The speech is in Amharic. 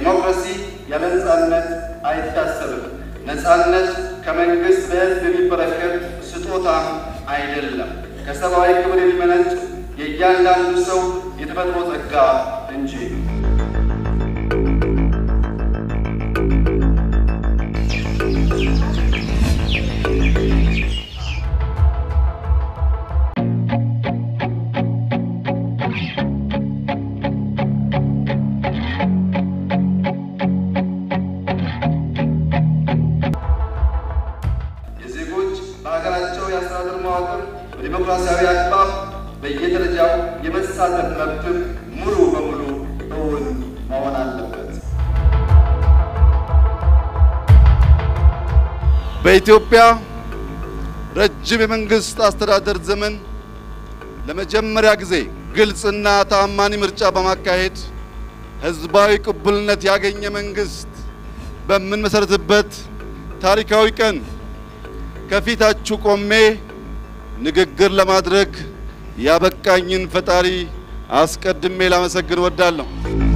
ዲሞክራሲ ያለ ነጻነት አይታሰብም። ነጻነት ከመንግስት ለሕዝብ የሚበረከት ስጦታም አይደለም፣ ከሰብአዊ ክብር የሚመነጭ የእያንዳንዱ ሰው የተፈጥሮ ጸጋ እንጂ። የዜጎች በሀገራቸው የአስተዳደር መዋቅር በዲሞክራሲያዊ አግባብ በየደረጃው የመሳተፍ መብትም ሙሉ በሙሉ እውን መሆን አለበት። በኢትዮጵያ ረጅም የመንግስት አስተዳደር ዘመን ለመጀመሪያ ጊዜ ግልጽና ተአማኒ ምርጫ በማካሄድ ህዝባዊ ቅቡልነት ያገኘ መንግስት በምንመሰረትበት ታሪካዊ ቀን ከፊታችሁ ቆሜ ንግግር ለማድረግ ያበቃኝን ፈጣሪ አስቀድሜ ላመሰግን እወዳለሁ።